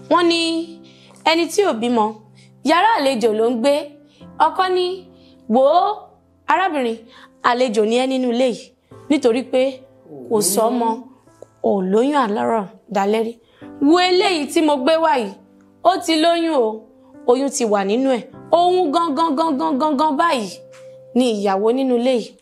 wọ́n ní ẹni tí ò bímọ yàrá àlejò ló ń gbé ọkọ ní wò ó arábìnrin àlejò ni ẹ́ nínú ilé yìí nítorí pé kò sọmọ ò lóyún àlárọ̀ dalẹ́rí wo eléyìí tí mo gbé wá yìí ó ti lóyún o oyún ti wà nínú ẹ̀ òun gangan gangan gangan báyìí ni ìyàwó nínú ilé yìí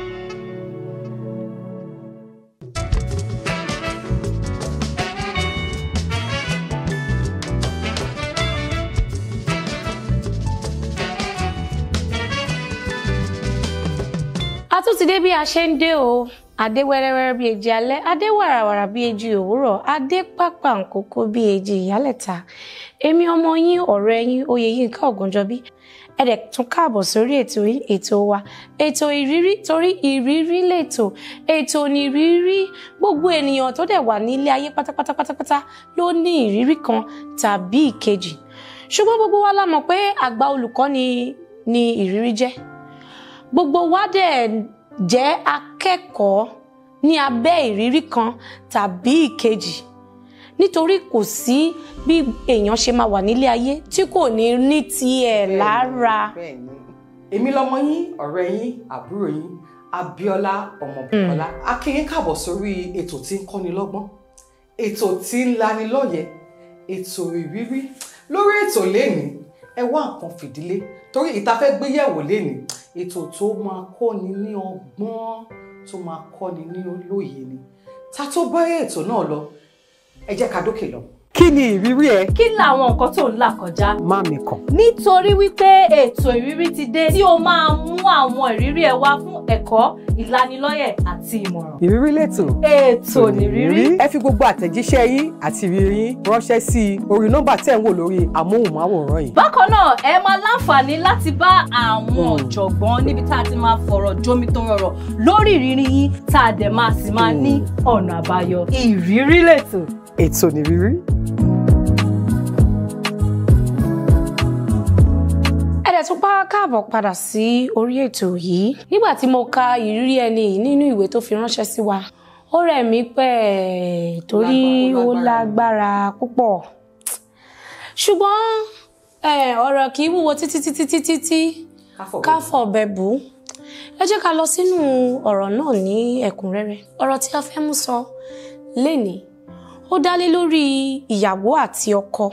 a tún ti dé bí a ṣe ń dé o adé wẹ́rẹ́wẹ́rẹ́ bí èjì alẹ́ adé wàràwàrà bí èjì òwúrọ̀ adé pápá nkókó bí èjì ìyálẹ̀ta èmi ọmọ yín ọ̀rẹ́ yín Oyèyínká Ògúnjọbí ẹ dẹ̀ tún káàbọ̀ sórí ètò yín ètò wa ètò ìrírí torí ìrírí lètò ètò nìrírí gbogbo ènìyàn tó dẹ̀ wà nílé ayé pátápátá pátápátá ló ní ìrírí kan tàbí ìkejì ṣùgbọ́n gbogbo wa la mọ̀ pé àgbà olùkọ́ ni ni ìrírí jẹ́ gbogbo wa dẹ̀ jẹ́ akẹ́kọ̀ọ́ ní abẹ́ ìrírí kan tàbí ìkejì nítorí kò sí bí èèyàn ṣe máa wà nílé ayé tí kò ní ní tiẹ̀ lára. bẹ́ẹ̀ni èmi lọmọ yín ọ̀rẹ́ yín àbúrò yín Abíọ́lá Ọmọbùkọ́lá a kí yín káàbọ̀ sórí ètò tí ń kọ́ni lọ́gbọ́n ètò tí ń lani lọ́yẹ̀ ètò ìrírí lórí ètò lẹ́ni ẹ wá nǹkan fìdílé torí ìta fẹ́ gbéyẹ̀wò lẹ́ni ètò tó máa kọ́ni ní ọgbọ́n tó máa kọ́ni ní olóye ni ta tó bá ètò náà lọ ẹ jẹ́ ká dókè lọ. kí ni ìrírí ẹ kí làwọn nǹkan tó ń là kọjá. má mi kàn. nítorí wípé ètò ìrírí ti dé tí ó máa mú àwọn ìrírí ẹ wá fún ẹ̀kọ́ ìlanilọ́yẹ̀ àti ìmọ̀ràn. ìrírí lẹ́tọ̀. ètò nìrírí. ẹ fi gbogbo àtẹ̀jíṣẹ́ yín àti ìrírí yín ránṣẹ́ sí i orí nọ́mbà tẹ̀ ń wò lórí amóhùnmáwòrán yìí. bákan náà ẹ máa láǹfààní láti bá àwọn ọ̀jọ̀gbọ́n níbi tá a ti máa fọ̀rọ̀ jomitoro lórí ìrírí yín tá a dẹ̀ máa sì máa ní ọ̀nà àbáyọ. ìrírí lẹ́tọ̀. ètò nìrírí. ẹ dẹ̀ tún pa káàbọ̀ padà sí orí ètò yìí nígbà tí mo ka ìrírí ẹni yìí nínú ìwé tó fi ránṣẹ́ sí wa ó rẹ̀ mí pẹ́ torí ó lágbára púpọ̀ ṣùgbọ́n eh, ọ̀rọ̀ kì í wúwo títí títí títí tí ká fọ̀bẹ bù ú ẹ jẹ́ ká lọ sínú ọ̀rọ̀ náà ní ẹ̀kúnrẹ́rẹ́ ọ̀rọ̀ tí a fẹ́ mú sọ lénìí ó dá lé lórí ìyàwó àti ọkọ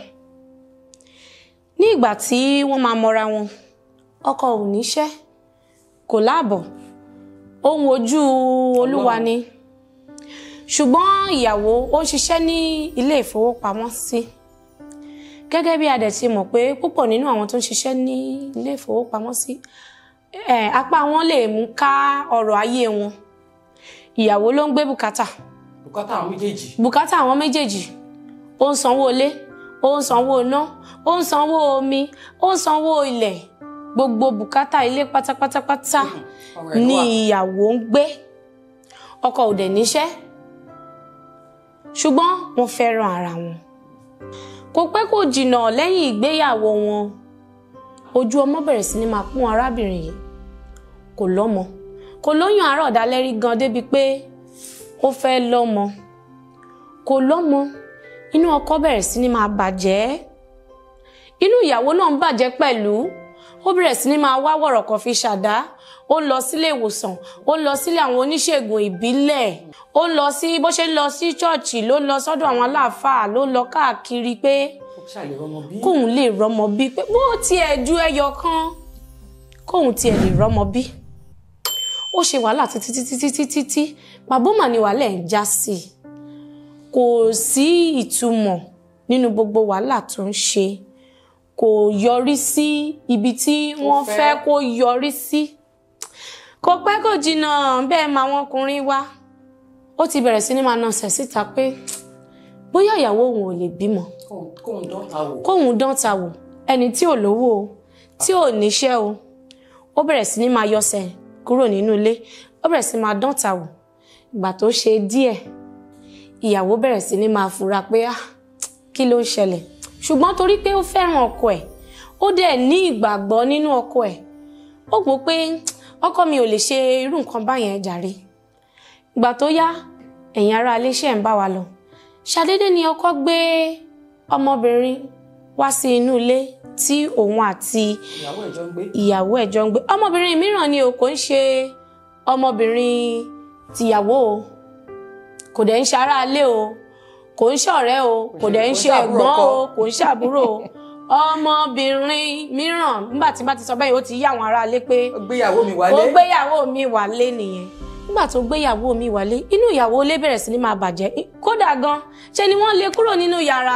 ní ìgbà tí wọ́n máa mọra wọn ọkọ ò níṣẹ́ kò láàbọ̀ ohun ojú olúwa ni ṣùgbọ́n ìyàwó ó ń ṣiṣẹ́ ní ilé ìfowópamọ́sí gẹ́gẹ́ bí a dẹ̀ ti mọ̀ pé púpọ̀ nínú àwọn tó ń ṣiṣẹ́ ní ilé ìfowópamọ́sí eh, apá wọn lè mú ká ọrọ̀ ayé wọn ìyàwó ló ń gbé bùkátà bùkátà àwọn méjèèjì. bùkátà àwọn méjèèjì ó ń sanwó ilé ó ń sanwó iná ó ń sanwó omi ó ń sanwó ilẹ̀ gbogbo bùkátà ilé pátápátápátá ọ̀rọ̀ ẹ̀ ló ni wà. ìyàwó ń gbé ọkọ ò dẹ̀ níṣẹ́ ṣùgbọ́n wọ́n fẹ́ràn ara wọn kò pẹ́ kò jìnnà lẹ́yìn ìgbéyàwó wọn ojú ọmọ bẹ̀rẹ̀ sí ni máa pọ́n arábìnrin yìí kò lọ́mọ kò lóyún àárọ̀ dálẹ́rí gan débi pé ó fẹ́ lọ́mọ kò lọ́mọ inú ọkọ bẹ̀rẹ̀ sí ni máa bàjẹ́ inú ìyàwó náà ń bàjẹ́ pẹ̀lú ó bẹ̀rẹ̀ sí ni máa wá wọ̀rọ̀ kan fi ṣàdá ó ń lọ sílé ìwòsàn ó ń lọ sílé àwọn oníṣègùn ìbílẹ̀ ó ń lọ sí bó ṣe ń lọ sí ṣọ́ọ̀ṣì ló ń lọ sọ́dọ̀ àwọn aláàfáà ló ń lọ káàkiri pé ó ṣàlè rọmọ bí. kóun lè rọ́mọ bí pé bó tiẹ̀ ju ẹyọ kan kóun tiẹ̀ lè rọ́mọ bí ó ṣe wàhálà títí títí títí títí bàbá ni wàhálà ẹ̀ ń já sí i kò sí ìtumọ̀ nínú gbogbo wàhálà tó ń ṣe kò yọrí sí ibi tí wọ́n fẹ́. fẹ́ kó yọrí sí kò pẹ́ kò jìnnà bẹ́ẹ̀ máa wọn ọkùnrin wá ó ti bẹ̀rẹ̀ sí ní máa nasẹ̀ síta pé bóyá ìyàwó òun ò lè bímọ Kóun- kóun dán ta wò. kóun dán ta wò ẹni tí ò lówó o tí ò níṣẹ́ o ó bẹ̀rẹ̀ sí ní máa yọsẹ̀ kúrò nínú ilé ó bẹ̀rẹ̀ sí máa dán ta wò ìgbà tó ṣe díẹ̀ ìyàwó bẹ̀rẹ̀ sí ní máa fura pé ah kí ló ń ṣẹlẹ̀ ṣùgbọ́n torí pé ó fẹ́ràn ọkọ ẹ̀ ó dẹ̀ ní ìgbàgbọ́ nínú ọkọ ẹ̀ ó gbọ́ pé ọkọ mi ò lè ṣe irú nǹkan báyẹn jàre ìgbà tó yá ẹ̀yin ará ilé iṣẹ́ ń bá wa lọ ṣàdédé ni ọkọ gbé ọmọbìnrin wá sí inú ilé tí òun àti ìyàwó ẹ̀jọ́ ń gbé. ìyàwó ẹ̀ jọ ń gbé ọmọbìnrin mìíràn ni o kò ń ṣe ọmọbìnrin tìyàwó o kò dẹ̀ ń ṣe aráalé o kò ń ṣọ̀rẹ́ o kò dẹ̀ ń ṣe kò ń ṣàbúrò ẹ̀gbọ́n ọkọ. o kò ń ṣàbúrò o ọmọbìnrin mìíràn nígbà tí bá ti sọ bẹ́ẹ̀ ó ti yí àwọn aráalé pé ó gbéyàwó mi ó wálé. gbéyàwó mi wálé nìyẹn nígbà tó gbéyàwó mi wálé inú ìyàwó ilé bẹ̀rẹ̀ sí ní máa bàjẹ́ kódà gan ṣe ni wọ́n lé kúrò nínú yàrá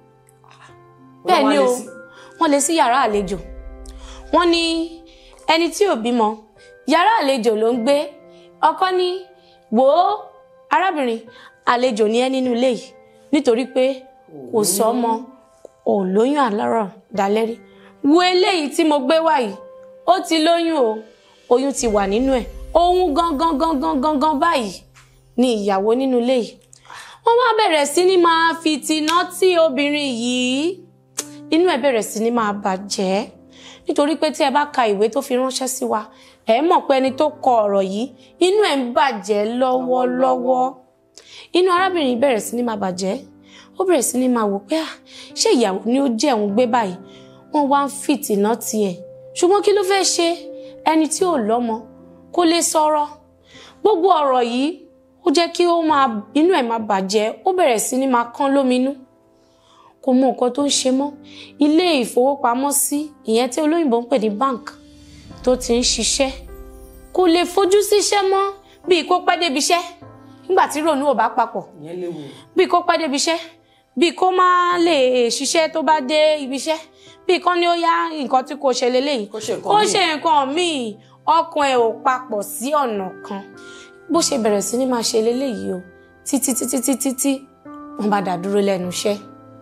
bẹ́ẹ̀ ni o wọ́n lé sí yàrá àlejò wọ́n ní ẹni tí ò bímọ yàrá àlejò ló ń gbé ọkọ ní wò ó arábìnrin àlejò ni ẹ nínú ilé yìí nítorí pé kò sọmọ ò lóyún àlárọ̀ dalẹ́rí wo eléyìí tí mo gbé wá yìí ó ti lóyún o oyún ti wà nínú ẹ̀ ohun gangan gangan gangan báyìí ni ìyàwó nínú ilé yìí wọ́n wá bẹ̀rẹ̀ sí ní máa fi tìná tí obìnrin yìí inú ẹ̀ bẹ̀rẹ̀ sí ní máa bàjẹ́ nítorí pé tí ẹ bá ka ìwé tó fi ránṣẹ́ sí wa ẹ mọ̀ pé ẹni tó kọ ọ̀rọ̀ yìí inú ẹ̀ ń bàjẹ́ lọ́wọ́lọ́wọ́ inú arábìnrin bẹ̀rẹ̀ sí ní máa bàjẹ́ ó bẹ̀rẹ̀ sí ní máa wò pé ah ṣé ìyàwó ni ó jẹ́ òun gbé báyìí wọ́n wá ń fìtìná tiẹ̀ ṣùgbọ́n kí ló fẹ́ ṣe ẹni tí ò lọ́mọ kó lè sọ̀rọ̀ gbogbo ọ̀rọ̀ yìí ó jẹ́ kí ó máa inú ẹ̀ máa bàjẹ́ ó bẹ̀rẹ̀ sí ní máa kán lóminú kò mọ nǹkan tó ń ṣe mọ́ ilé ìfowópamọ́sí ìyẹn tí olóyìnbó ń pè ní bank tó ti ń ṣiṣẹ́ kò lè fojú síṣẹ́ mọ́ bíi kó pẹ́ débi iṣẹ́ nígbà tí rònú ò bá papọ̀ ìyẹn léwu. bíi kó pẹ́ débi iṣẹ́ bíi kó má lè ṣiṣẹ́ tó bá dé ibi iṣẹ́ bíi kán ní ó yá nǹkan tí kò ṣe leléyìí Kó ṣe nǹkan kó míì. ṣe nǹkan míì ọkàn ẹ̀ ò papọ̀ sí ọ̀nà kan bó ṣe bẹ̀rẹ̀ sí ní máa ṣe leléyìí o títí títí títí tí wọ́n bá dá dúró lẹ́nu iṣẹ́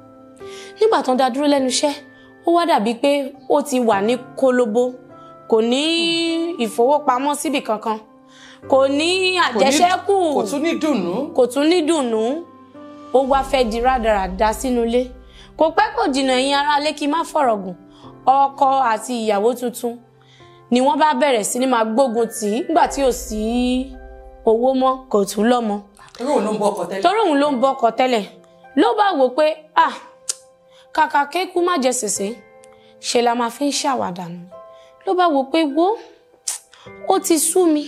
nígbà tó ń dá dúró lẹ́nu iṣẹ́ ó wá dàbí pé ó ti wà ní kólóbó kò ní ìfowópamọ́ síbì kankan kò ní àjẹṣẹ́kù kò tún ní dùnnú. kò tún ní dùnnú ó wá fẹ́ di rádaràda sínú ilé kò pẹ́ kò jìnnà ẹ̀yin aráalé kí n má fọ̀rọ̀ gùn ọkọ àti ìyàwó tuntun ni wọ́n bá bẹ̀rẹ̀ sí ní máa gbógun tì í nígbà tí ò sí owó mọ́ kò tún lọ́mọ irú òun ló ń bọ ọkọ tẹ́lẹ̀. torí òun ló ń bọ́kọ tẹ́lẹ̀ ló bá wò pé ah kàkà kéku má jẹ sèse ṣe la máa fi ń ṣàwàdà nù ló bá wò pé wo ó ti sú mi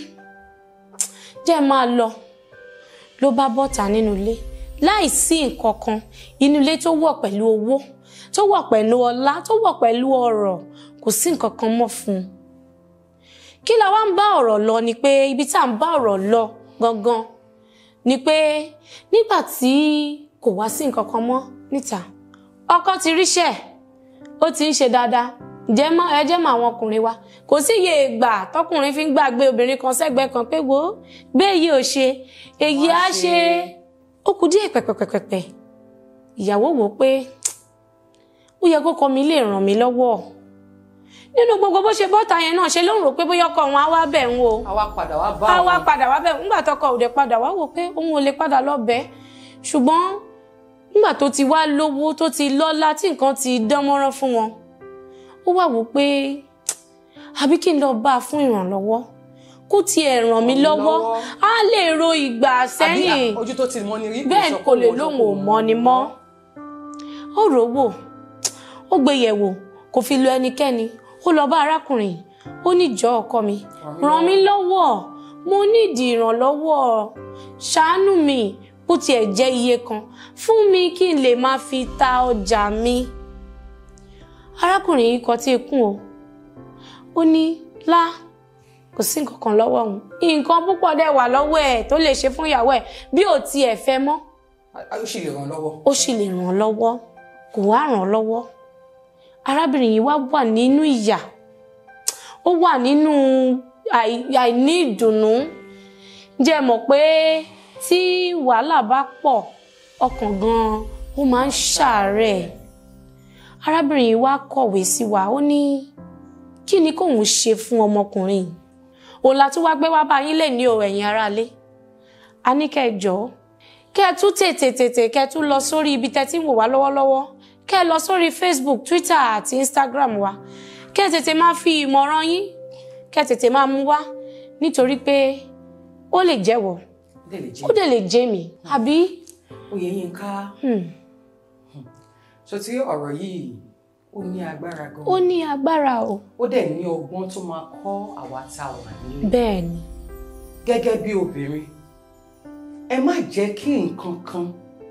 jẹ́ máa lọ ló bá bọ́ta nínú ilé láì sí nǹkan kan inú ilé tó wọ̀ pẹ̀lú owó tó wọ̀ pẹ̀lú ọlá tó wọ̀ pẹ̀lú ọrọ̀ kò sí nǹkan kan mọ́ fún un kí la wá ń bá ọ̀rọ̀ lọ ni pé ibi tá à ń bá ọ̀rọ̀ lọ gangan ni pé nígbà tí kò wá sí nǹkan kan mọ́ níta ọkọ ti ríṣẹ́ ó ti ń ṣe dáadáa jẹ́ mọ́ ẹ jẹ́ mọ́ àwọn ọkùnrin wa kò sí iye ìgbà tọkùnrin fi ń gbàgbé obìnrin kan sẹ́gbẹ̀ẹ́ kan pé wo bẹ́ẹ̀ yìí ò ṣe èyí á ṣe ó kù díẹ̀ pẹ̀pẹ̀pẹ̀pẹ̀ ìyàwó wò ó pé ó yẹ kó kọ mi lè ràn mí lọ́wọ́ nínú gbogbo bó ṣe bọ́ta yẹn náà ṣe ló ń rò pé bóyá ọkọ òun á wá bẹ̀ ń o àwa padà wá bá a wá àwọn- padà wá bẹ̀ nígbà tọkọ òde padà wá wò pé òun ò lè padà lọ bẹ̀ ṣùgbọ́n nígbà tó ti wá lówó tó ti lọ́lá tí nǹkan ti dán mọ́rán fún wọn ó wá wò pé àbí kí n lọ bá a fún ìrànlọ́wọ́ kó tiẹ̀ ràn mí mí lọ́wọ́ lọ́wọ́. á lè ro ìgbà àbí sẹ́yìn à- ojú tó ti mọ ni rí. bẹ́ẹ̀ sọ kò pé lè òun sọ lóun pé ò òun mọ̀ ni mọ́ ó rò ó wò ó gbé yẹ̀ wò kò fi lọ ẹnikẹ́ni ó lọ bá arákùnrin ó ní jọ ọkọ mi ràn mí lọ́wọ́ mo nídìí ìrànlọ́wọ́ ṣàánú mi bó tiẹ̀ jẹ́ iye kan fún mi kí n lè máa fi ta ọjà mi arákùnrin yìí kọtí ikún o ó ní lá kò sí nǹkan kan lọ́wọ́ òun nǹkan púpọ̀ dẹ̀ wà lọ́wọ́ ẹ̀ tó lè ṣe fún ìyàwó ẹ̀ bí ò tiẹ̀ fẹ́ mọ́ a- ó sì lè ràn lọ́wọ́. ó sì lè ràn án lọ́wọ́ kò wá ràn án lọ́wọ́ arábìnrin yìí wá wà nínú ìyà ó wà nínú àì- àìní ìdùnnú jẹ́ mọ̀ pé tí wàhálà bá pọ̀ ọkàn gan-an ó máa ń ṣàárẹ̀ arábìnrin yìí wá kọ̀wé sí wa ó ní kí ni kóun ṣe fún ọmọkùnrin yìí òun la tún wá gbé wá bá yín lè ní o ẹ̀yin aráalé a ní kẹ́ ẹ jọ̀ọ́ kẹ́ ẹ tún tètè tètè kẹ́ ẹ tún lọ sórí ibi tẹ́ ti ń wò wá lọ́wọ́lọ́wọ́ kẹ́ ẹ lọ sórí Facebook Twitter àti Instagram wa kẹ́ ẹ tètè máa fi ìmọ̀ràn yín kẹ́ ẹ tètè máa mú wá nítorí pé ó lè jẹ́wọ́ dẹ̀ lè ó jẹ́ dẹ̀ lè jẹ́ mi àbí oyè yín ká hmm, ṣé tí ọ̀rọ̀ yìí ó ní agbára gan ó ní agbára o ó dẹ̀ ní ọgbọ́n tó máa kọ́ àwa tá a wà nílé bẹ́ẹ̀ ni gẹ́gẹ́ bí obìnrin ẹ má jẹ́ kí nǹkan kan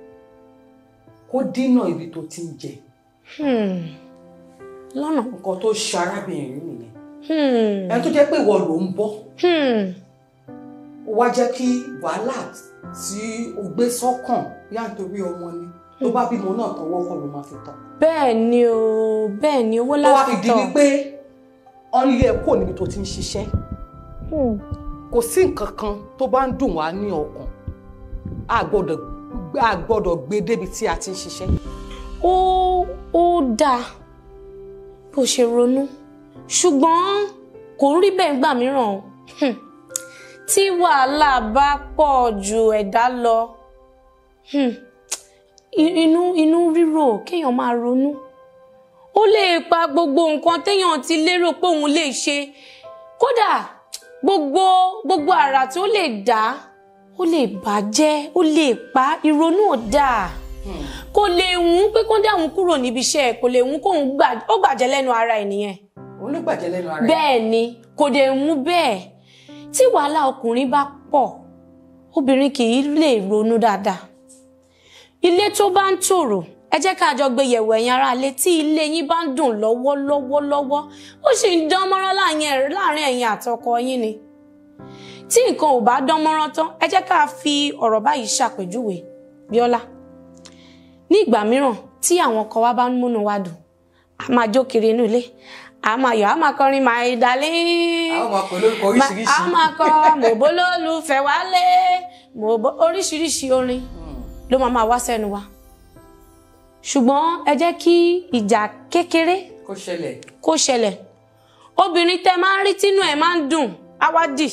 kó dínà ibi tó ti ń jẹ Hmm. lọ́nà nǹkan tó ṣe arábìnrin yìí nìyẹn Hmm. ẹni tó jẹ́ pé ìwọ ló ń bọ́ Hmm. ó wá jẹ́ kí wàhálà tí o gbé sọ́kàn yá nítorí ọmọ ni tó bá bímọ náà tọwọ́ kọ́ ló máa fi tọ́ bẹ́ẹ̀ ni o bẹ́ẹ̀ ni owó tó wá fi di láfitọ̀ wípé ọ́n lé ẹ kúrò níbi tó ti ń ṣiṣẹ́ Hmm. kò sí nǹkan kan tó bá ń dùn wá ní ọkàn a gbọ́dọ̀ a gbọ́dọ̀ gbé débi tí a ti ń ṣiṣẹ́ ó ó dáa bó ṣe ronú ṣùgbọ́n kò ń rí bẹ́ẹ̀ gbà mìíràn o Hmm. tí wàhálà bá pọ̀ ju ẹ̀dá lọ hmm, i- inú inú rírò kéèyàn máa ronú ó lè pa gbogbo nǹkan téèyàn ti lérò pé òun lè ṣe kódà gbogbo gbogbo àrà tó lè dá ó lè bàjẹ́ ó lè pa ìrònú ò dáa kò lè wùn pé kó dáhùn kúrò níbi iṣẹ́ ẹ̀ kò lè wùn kóun gbà ó gbàjẹ́ lẹ́nu ara ẹ̀ nìyẹn òun ló gbàjẹ́ lẹ́nu ara ẹ̀ bẹ́ẹ̀ ni kò dẹ̀ wùn bẹ́ẹ̀ tí wàhálà ọkùnrin bá pọ̀ obìnrin kì í lè ronú dáadáa ilé tó bá ń tòrò ẹ jẹ́ ká jọ gbé yẹ̀wò ẹ̀yin ará ilé tí ilé yín bá ń dùn lọ́wọ́lọ́wọ́lọ́wọ́ ó sì ń dán mọ́rán láàrin láàrin ẹ̀yin àtọkọ yín ni tí nǹkan ò bá dán mọ́rán tán ẹ jẹ́ ká fi ọ̀rọ̀ báyìí ṣàpèjúwe Bíọ́lá ní ìgbà mìíràn tí àwọn ọkọ wa bá ń múnú wa dùn a máa jó kiri inú ilé a máa yọ̀ a máa kọrin my darling àwọn ọmọ pẹ̀lú orúkọ oríṣiríṣi a máa kọ mòbó lólùfẹ́ wálé mòbó oríṣiríṣi orin ló máa máa wá sẹ́nu wa ṣùgbọ́n ẹ jẹ́ kí ìjà kékeré kó ṣẹlẹ̀ kó ṣẹlẹ̀ obìnrin tẹ máa ń rí tínú ẹ̀ máa ń dùn á wá dì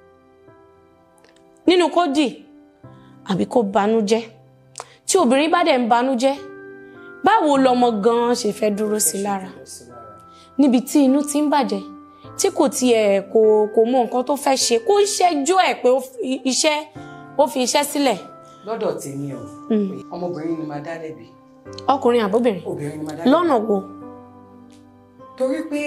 nínú kó dì àbí kó banújẹ́ tí obìnrin bá dẹ̀ ń banújẹ́ báwo lọmọ gan-an ṣe fẹ́ dúró sí i lára níbi tí inú ti ń bàjẹ́ tí kò tiẹ̀ kò kò mọ nǹkan tó fẹ́ ṣe kó ń ṣẹ́jọ́ ẹ̀ pé ó fi iṣẹ́ ó fi iṣẹ́ sílẹ̀ lọ́dọ̀ tèmi o ọmọbìnrin ni máa dá lẹ́bi ọkùnrin àbóbìnrin obìnrin ni máa dá lẹ́bi lọ́nà wo torí pé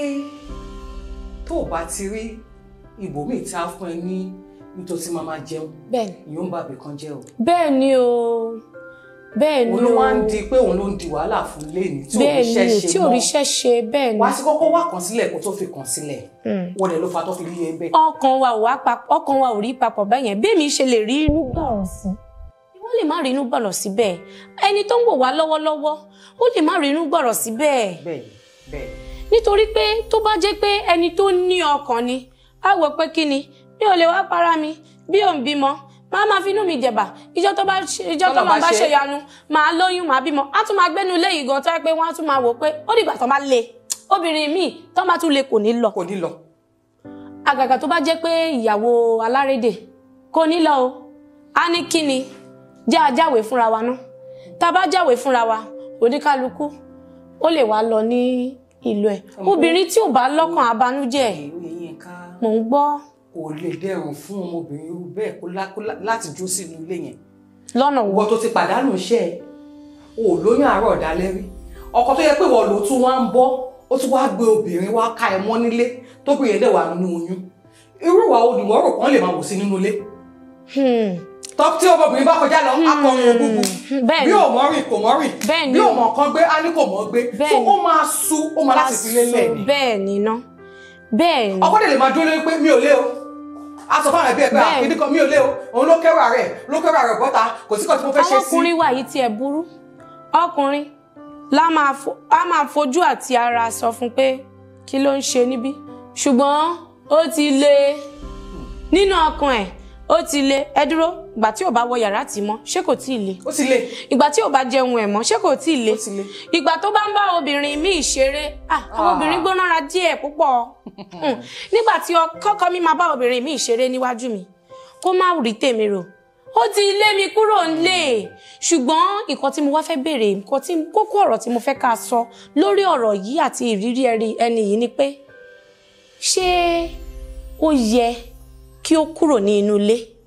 tó o bá ti rí ibòmíì tí a fún ẹ ní nítòsí máa máa jẹun bẹ́ẹ̀ ni ìyóò ń bá ibì kan jẹ́ o bẹ́ẹ̀ ni o bẹ́ẹ̀ ni òun ló o wá ń di pé òun ló ń di wàhálà fún léèní tí bẹ́ẹ̀ òrìṣẹ́ ni ṣe tí mọ́ òrìṣẹ́ ṣe bẹ́ẹ̀ ni wàá sí kọ́kọ́ wà kàn sílẹ̀ kó tó fi kàn sílẹ̀ wọ́n dẹ̀ ló fa tó fi rí ẹ bẹ́ẹ̀. ọkàn wa ò wá papọ̀ ọkàn wa ò rí papọ̀ bẹ́yẹn bí èmi ṣe lè rí inú gbọ̀rọ̀ sí wọ́n lè má rí inú gbọ̀rọ̀ sí bẹ́ẹ̀ ẹni tó ń wò wá lọ́wọ́lọ́wọ́ ó lè má rí inú gbọ̀rọ̀ sí bẹ́ẹ̀ bẹ́ẹ̀ bẹ́ẹ̀ nítorí pé tó bá jẹ́ pé ẹni tó ní ọkàn ni á wò pé kí ni mi ò lè wá para mi bí òun bímọ máa máa finú mi jẹ̀bà ìjọ tó bá ṣe ìjọ tó Tọ́lọ̀ máa bá bá ṣe. ṣe yanu máa lóyún máa bímọ á tún máa gbénu ilé yìí gan tó yẹ pé wọ́n á tún máa wò pé ó dìgbà tó bá le obìnrin míì tó bá tún le kò ní lọ kò ní lọ àgàgà tó bá jẹ́ pé ìyàwó alárédè kò ní lọ o á ní kí ni jẹ́ àjáwèé fúnra wa náà tá a bá jáwèé fúnra wa oníkálukú ó lè wá lọ ní ìlú ẹ̀ obìnrin tí ò bá lọ́kàn abánújẹ́ ìwé yín ká mò ń gbọ́ kò lè dẹrùn fún ọmọbìnrin irú bẹ́ẹ̀ kó lá- kó lá- láti jó sínú ilé yẹn lọ́nà wo ìwọ tó ti pàdánù iṣẹ́ ẹ o ò lóyún àárọ̀ ọ̀dálẹ́ rí ọkọ tó yẹ pé ìwọ ló tún wá ń bọ́ ó tún wá gbé obìnrin wá ká ẹ mọ́ nílé tóbìnrin yẹn dẹ̀ wà nínú oyún irú ìwà olùwọ́ rò kán lè máa wò sí nínú ilé Hmm, tọ́ tí ọmọbìnrin bá kọjá lọ akọrin ògùngù bẹ́ẹ̀ bí ni ò mọ́ rìn kò mọ́ rìn Bẹ́ẹ̀ ni bí o. ò mọ̀ kan gbé á ní kò mọ́ gbé Bẹ́ẹ̀ tó ni. ó máa sú ó máa láti fi lélẹ̀ ni bẹ́ẹ̀ ni ná bẹ́ẹ̀ ni ọkọ dẹ̀ lè máa dúró lórí pé mi ò lé o a sọ fáwọn ẹbí ẹ pé Bẹ́ẹ̀. àkíní kan mi ò lé o òun ló kẹwàá rẹ ló kẹwàá rẹ bọ́ta kò sí kan tí mo fẹ́ ṣe àwọn sí ọkùnrin wà yìí tiẹ̀ burú ọkùnrin la máa fo- á máa fojú àti ara sọ fún pé kí ló ń ṣe níbí ṣùgbọ́n ó ti le nínú ọkàn ẹ̀ ó ti le ẹ dúró ìgbà tí ò bá wọ yàrá tì mọ́ ṣé kò tí ì le ó ti lé ìgbà tí ò bá jẹun ẹ̀ mọ́ ṣé kò tí ì le Ó ti le. ìgbà tó bá ń bá obìnrin míì ṣeré ah àwọn Ah. obìnrin gbónára díẹ̀ púpọ̀ Hmm. nígbà tí kọ́kọ́ mi máa bá obìnrin míì ṣeré níwájú mi kó má rí tèmi rò ó ti lé mi kúrò nílé ṣùgbọ́n nǹkan tí mo wá fẹ́ béèrè nǹkan tí kókó ọ̀rọ̀ tí mo fẹ́ ká sọ lórí ọ̀rọ̀ yìí àti ìrírí ẹni- ẹni yìí ni pé ṣé ó yẹ kí ó kúrò ní inú ilé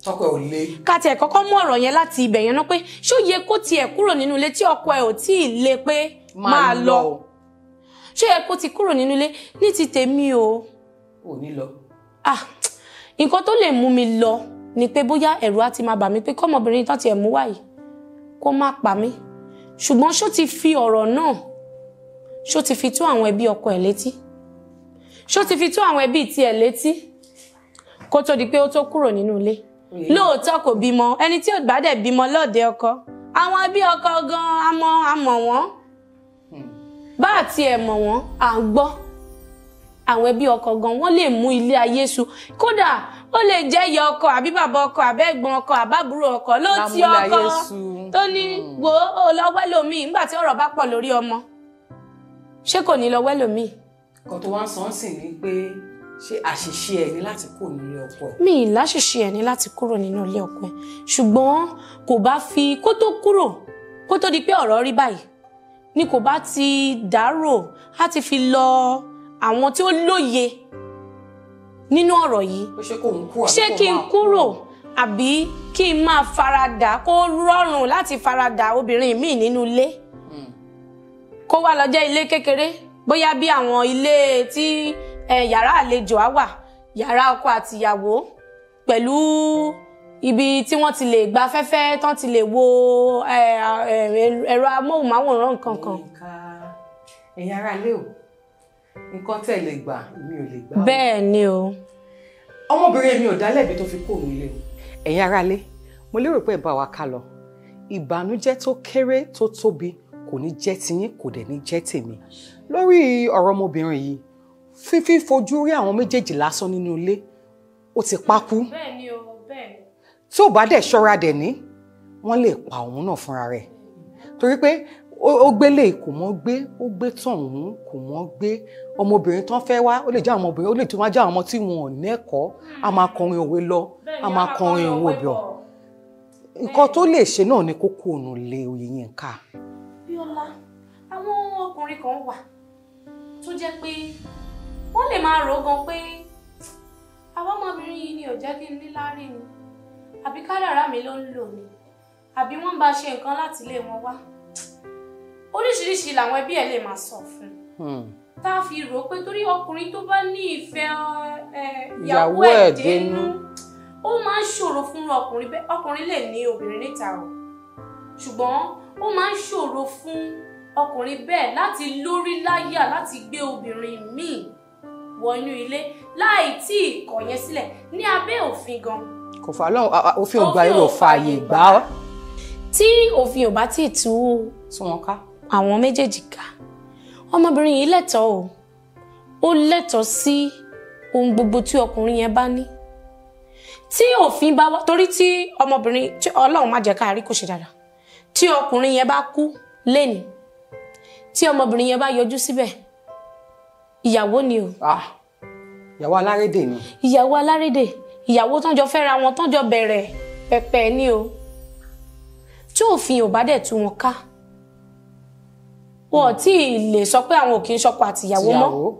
tọkọ ẹ ò le ká tiẹ̀ kọ́kọ́ mú ọ̀rọ̀ yẹn láti ibẹ̀ yẹn náà pé ṣó yẹ kó tiẹ̀ kúrò nínú ilé tí ọkọ ẹ̀ ò tí ì le pé máa lọ ṣó yẹ kó ti kúrò nínú ilé ní ti tèmi o ò ní lọ ah nǹkan tó lè mú mi lọ ni pé bóyá ẹ̀rù á ti máa bà mí pé kọ́mọbìnrin tán tiẹ̀ mú wáyìí kó má pa mí ṣùgbọ́n ṣó ti fi ọ̀rọ̀ náà ṣó ti fi tó àwọn ẹbí ọkọ ẹ̀ létí ṣó ti fi tó àwọn ẹbí tiẹ̀ létí kó tó di pé ó tó kúrò nínú ilé lóòótọ́ kò bímọ ẹni tí ò bá dẹ̀ bímọ lọ́ọ̀dẹ ọkọ àwọn ẹbí ọkọ gan-an amọ̀ amọ̀ wọ́n bá àti ẹ̀ mọ̀ wọ́n à ń gbọ́ àwọn ẹbí ọkọ gan wọ́n lè mú ilé ayé su kódà ó lè jẹ́ ìyá ọkọ àbí bàbá ọkọ àbẹ́ ẹ̀gbọ́n ọkọ àbábúrò ọkọ ló ti Lámúlé ọkọ ayé su. tó ní wo ó lọ wẹ́lòmíì nígbà tí ọ̀rọ̀ bá pọ̀ lórí ọmọ ṣé kò ní lọ wẹ́lòmíì nǹkan tó wá ń sọ ń sìn ní pé ṣé àṣìṣe ẹ ní láti kó nílé ọkọ ẹ mi ì láṣìṣe ẹ̀ ní láti kúrò nínú ilé ọkọ ẹ̀ ṣùgbọ́n kò bá fi kó tó kúrò kó tó di pé ọ̀rọ̀ rí báyìí ni kò bá ti dárò á ti fi lọ àwọn tí ó lóye nínú ọ̀rọ̀ yìí pé ṣé kò ń kú àbí ṣé kò kí n máa kúrò àbí kí n máa faradà kó rọrùn láti faradà obìnrin míì nínú ilé kó wá lọ jẹ́ ilé kékeré bóyá bí àwọn ilé tí eh, yàrá àlejò á wà yàrá ọkọ àtìyàwó pẹ̀lú ibi tí wọ́n ti lè gba afẹ́fẹ́ tán ti lè wo eh, eh, ẹ̀rọ amóhùnmáwòrán nǹkan kan nǹkan ẹ̀yin ará ilé o nǹkan tẹ́ ẹ lè gbà mi ò lè gbà o. bẹ́ẹ̀ ni o ọmọbìnrin mi ò dá lẹ́bi tó fi kó òun ilé o. ẹ̀yin ará ilé mo lérò pé ẹ bá wa ká lọ ìbànújẹ́ tó kéré tó tóbi kò ní jẹ́ tiyín kò dẹ̀ ní jẹ́ tèmi lórí ọ̀rọ̀ ọmọbìnrin yìí fífi fojú rí àwọn méjèèjì lásán nínú ilé ó ti pákú bẹ́ẹ̀ ni o bẹ́ẹ̀ ni. tí ò bá dẹ̀ ṣọ́ra dẹ̀ ní wọ́n lè pa òun náà fúnra rẹ̀ torí pé ó ó gbélé kò mọ́ gbé ó gbé tọ̀hún kò mọ́ gbé ọmọbìnrin tán fẹ́ wá ó lè jẹ́ àwọn ọmọbìnrin ó lè tún wá jẹ́ àwọn ọmọ tí wọn ò nẹ́kọ̀ọ́ a máa kọrin òwe lọ a máa kọrin òwe bọ̀ nǹkan tó lè ṣe náà ni kókó òun lé oyè yín ká Bíọ́lá àwọn ọkùnrin kan wà tó jẹ́ pé wọ́n lè máa rò ó gan pé àwọn ọmọbìnrin yìí ni ò jẹ́ kí n ní láárí ni àbí kádàrá mi ló ń lò ní àbí wọ́n bá ṣe nǹkan láti ilé wọn wá oríṣiríṣi làwọn ẹbí ẹ̀ lè máa sọ fún un tá a fi rò ó pé torí ọkùnrin tó bá ní ìfẹ́ ẹ, ìyàwó Ìyàwó ẹ̀ ẹ̀ dénú dénú. ó máa ń ṣòro fún ọkùnrin bẹ́ẹ̀ ọkùnrin lè ní obìnrin níta o ṣùgbọ́n ó máa ń ṣòro fún ọkùnrin bẹ́ẹ̀ láti lórí láyà láti gbé obìnrin míì wọ inú ilé láì tí ì kọ̀ yẹn sílẹ̀ ní abẹ́ òfin gan kò fà lọ́wọ́ òfin ògbà Òfin yóò ò fààyè fààyè gbà gbà. ọ́ tí òfin ò bá tí ì tú tí wọ́n ká àwọn méjèèjì ká ọmọbìnrin yìí lẹ́tọ̀ọ́ o ó lẹ́tọ̀ọ́ sí ohun gbogbo tí ọkùnrin yẹn bá ní tí òfin bá wá torí tí ọmọbìnrin tí ọlọ́run má jẹ́ ká rí kò ṣe dáadáa tí ọkùnrin yẹn bá kú lẹ́ni tí ọmọbìnrin yẹn bá yọjú síbẹ̀ ìyàwó ni o Ah, ìyàwó alárédè ni ìyàwó alárédè ìyàwó tán jọ fẹ́ra wọn tán jọ bẹ̀rẹ̀ pẹ̀pẹ̀ ni o tí òfin ò bá dẹ̀ tú wọn ká wọn ò tí ì lè sọ pé àwọn ò kì í ṣọkọ àtìyàwó mọ́ ìyàwó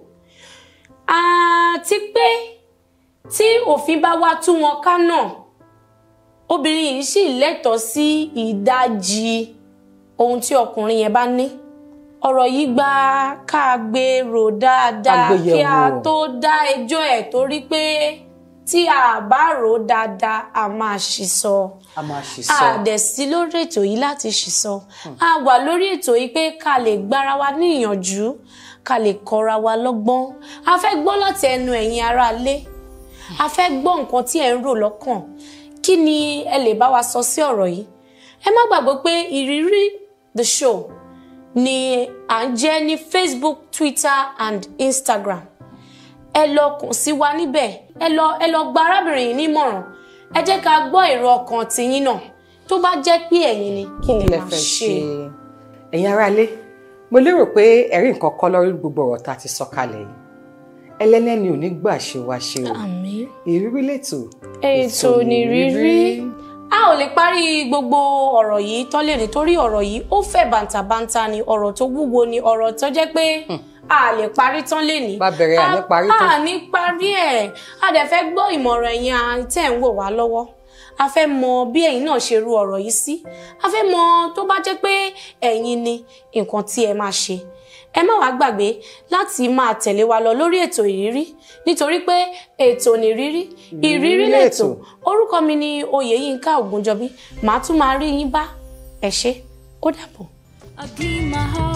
àti pé tí òfin bá wá tú wọn ká náà obìnrin yìí sì lẹ́tọ̀ọ́ sí ìdajì ohun tí ọkùnrin yẹn bá ní ọ̀rọ̀ yìí gba ká gbé rò dáadáa Ká gbé kí a yẹ̀wò. tó dá ẹjọ́ ẹ̀ torí pé tí a bá rò ó dáadáa a máa ṣì sọ a máa ṣì sọ a dẹ̀ sí lórí ètò yìí láti ṣì sọ a wà lórí ètò yìí pé ká lè gbára wa ní ìyànjú ká lè kọ́ra wa lọ́gbọ́n a fẹ́ gbọ́ láti ẹnu ẹ̀yin aráalé a fẹ́ gbọ́ nǹkan tí ẹ̀ ń rò lọ́kàn kí ni ẹ lè bá wa sọ sí ọ̀rọ̀ yìí ẹ má gbàgbé pé ìrírí the show ni à ń jẹ́ ní Facebook Twitter and Instagram ẹ lọ kàn sí wa níbẹ̀ ẹ lọ ẹ lọ gba arábìnrin yìí nímọ̀ràn ẹ jẹ́ ká gbọ́ èrò ọkàn tiyín náà tó bá jẹ́ pé ẹ̀yin ni kí ni kí lẹ máa fẹ́ ṣe. ṣe ẹ̀yin aráalé mo lérò pé ẹ̀rí nǹkan kọ́ lórí gbogbo ọ̀rọ̀ tá a ti sọ kalẹ̀ yìí ẹlẹ́lẹ́ni ò ní gbà ṣe wá ṣe o àmín. ìrírí lètò ètò nìrírí a ò lè parí gbogbo ọ̀rọ̀ yìí tán lè nítorí ọ̀rọ̀ yìí ó fẹ̀ bàǹtàbàǹtà ni ọ̀rọ̀ tó wúwo ni ọ̀rọ̀ tó jẹ́ pé a lè parí tán lè ní. Bá bẹ̀rẹ̀, à ní parí tán. a ní parí ẹ̀ a dẹ̀ fẹ́ gbọ́ ìmọ̀ràn ẹ̀yin à- tẹ̀ ń wò wá lọ́wọ́ a fẹ́ mọ bí ẹ̀yin náà ṣe ru ọ̀rọ̀ yìí sí a fẹ́ mọ tó bá jẹ́ pé ẹ̀yin ni nǹkan tí ẹ máa ṣe ẹ má wàá gbàgbé láti máa tẹ̀lé wa lọ lórí ètò ìrírí nítorí pé ètò nìrírí ìrírí lètò orúkọ mi ni Oyèyínká Ògúnjọbí màá tún máa rí yín bá ẹ ṣé ó dàbọ̀. I give my heart.